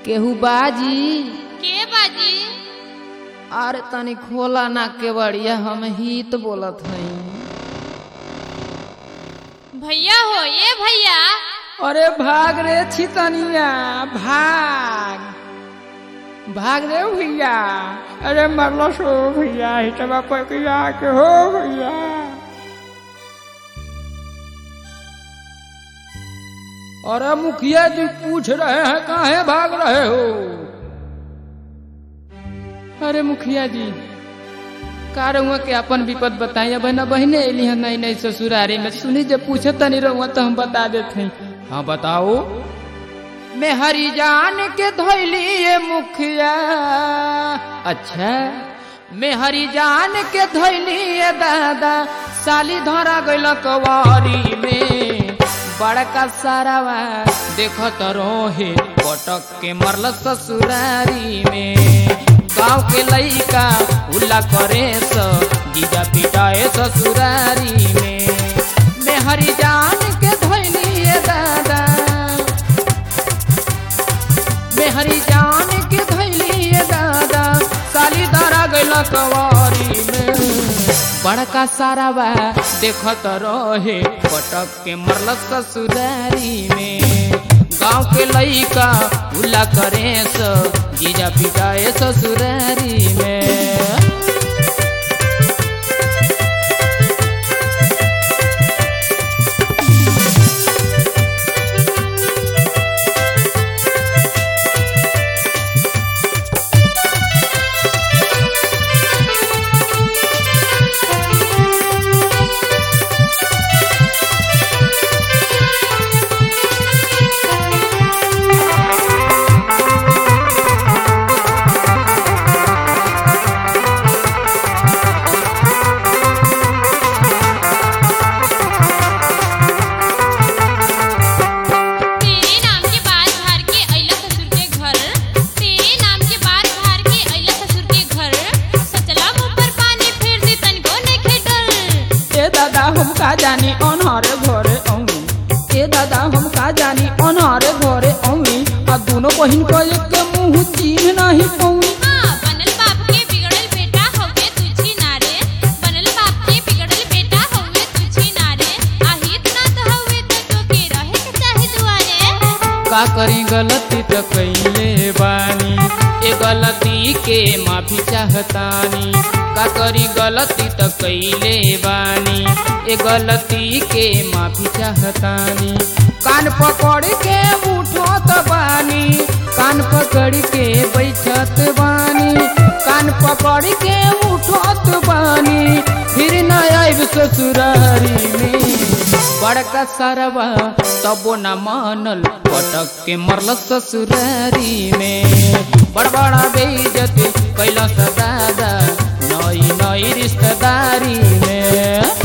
केहू बाजी के बाजी अरे तनी खोला ना केवड़िया हम हित बोलत हई भैया हो ये भैया अरे भाग रे छितनिया भाग भाग रे भैया अरे मरलो सो भैया हिटवा पकिया के हो भैया अरे मुखिया जी पूछ रहे हैं काहे भाग रहे हो अरे मुखिया जी का रहुआ के अपन विपद बताई अब ना बहने अली है नहीं नहीं ससुरारी में सुनी जब पूछे तनी रहुआ तो हम बता देते हैं हाँ बताओ मैं हरी जान के धोली ये मुखिया अच्छा मैं हरी जान के धोली ये दादा साली धरा गइल कवारी में बड़का सारावा देखो तो रोहे पटक के मरल ससुरारी में गांव के लइका उल्ला करे स जीजा पिटाए ससुरारी में मैं हरी जान के धोली ये दादा मैं हरी जान के धैली ये दादा साली धरा गइल कवारी में बड़का सारा बा देखत रहे पटक के मरल ससुरारी में गांव के लइका उल्ला करे स जीजा पिटाए ससुरारी में तेरे नाम के बात भार के अइला ससुर के घर तेरे नाम के बात भार के अइला ससुर के घर सचला मुंह पर पानी फेर दी तनको नइखे डर ए दादा हम का जानी अनहरे घरे औनी ए दादा हम का जानी अनहरे घरे औनी आ दोनों बहिन को एक के मुंह चीन नहीं पौनी हाँ बनल बाप के बिगड़ल बेटा हवे तुझी नारे बनल बाप के बिगड़ल बेटा हवे तुझी नारे आहित ना तो हवे तो टोके रहे के चाहे दुआरे का करी गलती तो कैले बानी ए गलती के माफी चाहतानी का करी गलती तो कैले बानी ए गलती के माफी चाहतानी कान पकड़ के उठत बानी कान पकड़ के बैठत बानी कान पकड़ के उठत बानी फिर न आइब ससुरारी में बड़का सरवा तबो न मानल पटक के मरल ससुरारी में बड़ बड़ा बेइज्जती कैलस दादा नई नई रिश्तेदारी में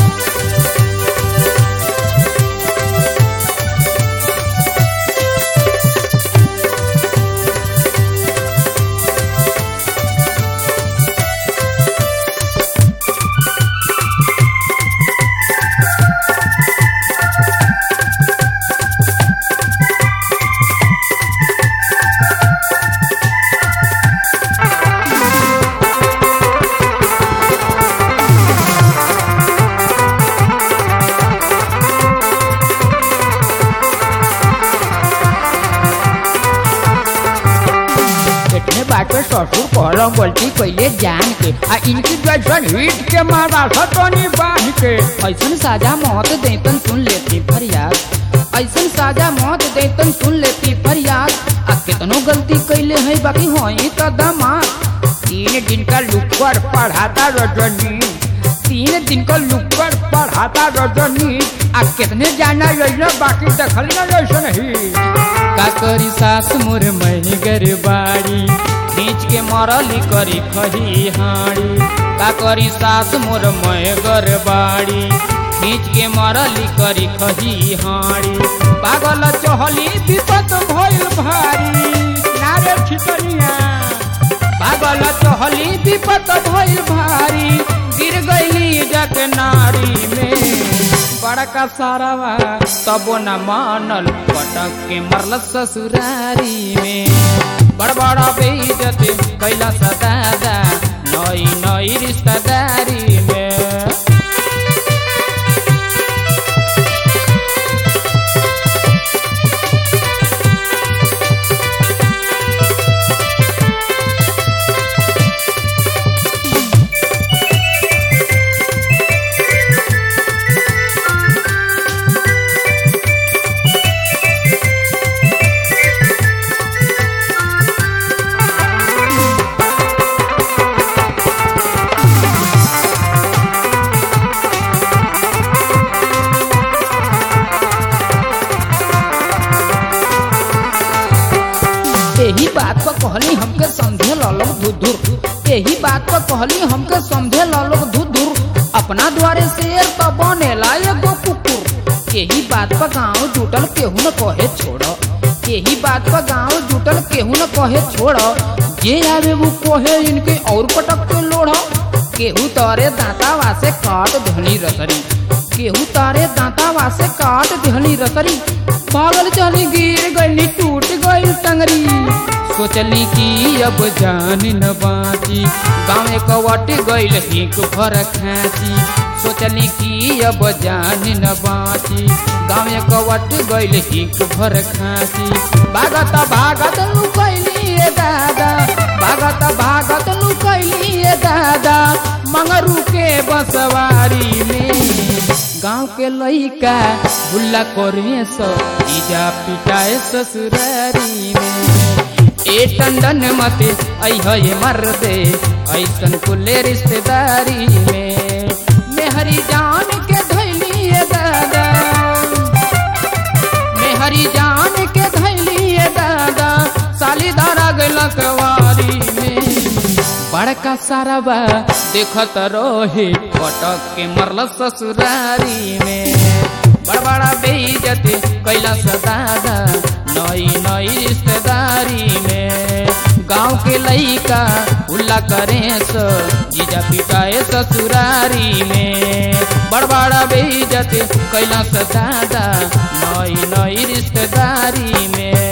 इतने बाटे ससुर कहलम गलती कैले जान के आ इनकी जैसन हिट के मारा सतनी बांध के ऐसन साजा मौत देतन सुन लेती फरियाद ऐसन साजा मौत देतन सुन लेती फरियाद आ कितनो गलती कैले है बाकी होई त दमाद तीन दिन का लुकर पढ़ाता रजनी तीन दिन का लुकर पढ़ाता रजनी आ कितने जाना योजना बाकी देखल न जैसन ही का करी सास मोर मही गरबाड़ी खींच के मरली करी खही हाड़ी का करी सास मोर मह गरबाड़ी खींच के मरली करी खही हाड़ी पागल चहली विपत भइल भारी नारे छितनिया पागल चहली विपत भइल भारी गिर गईली जग नारी में बड़का सारावा तबो न मानल पटक के मरल ससुरारी में बड़ बड़ा बेइज्जत कैला सा दादा नई नई रिश्तेदारी में यही बात पर कहली हमके समझे लोग धुधुर यही बात पर कहली हमके समझे लोग धुधुर अपना द्वारे शेर तो बनेला एगो कुकुर यही बात पर गाँव जुटल केहू न कहे छोड़ यही बात पर गाँव जुटल केहू न कहे छोड़ जे आवे वो कहे इनके और पटक के लोढ़ केहू तारे दांतावा से काट धनी रसरी केहू तारे दांतावा से काट धनी रसरी पागल चली गिर गई टूट गई टंगरी सोचली कि अब जान न बाची गाँव कवट गईल हिक भर खाची सोचली कि अब जान न बाची गाँव कवट गईल हिक भर खाची भागत भागत लुकैली ए दादा भागत भागत लुकैली ए दादा मंगरू के बसवारी में गांव के लइका बुल्ला करे सो इजा पिटाए ससुरारी में ए टंडन मत अह ये मर दे ऐसन कुले रिश्तेदारी में मेहरी जान के धैली ए दादा मेहरी जान के धैली ए दादा साली धारा गइल कवारी में बड़का साराबा देखत रहे पटक के मरल ससुरारी में बड़ बड़ा बेइज्जत कैला दादा नई नई रिश्तेदारी में गांव के लइका उल्ला करे सो जीजा पिटाए ससुरारी में बड़ बड़ा बेइज्जत कैला दादा नई नई रिश्तेदारी में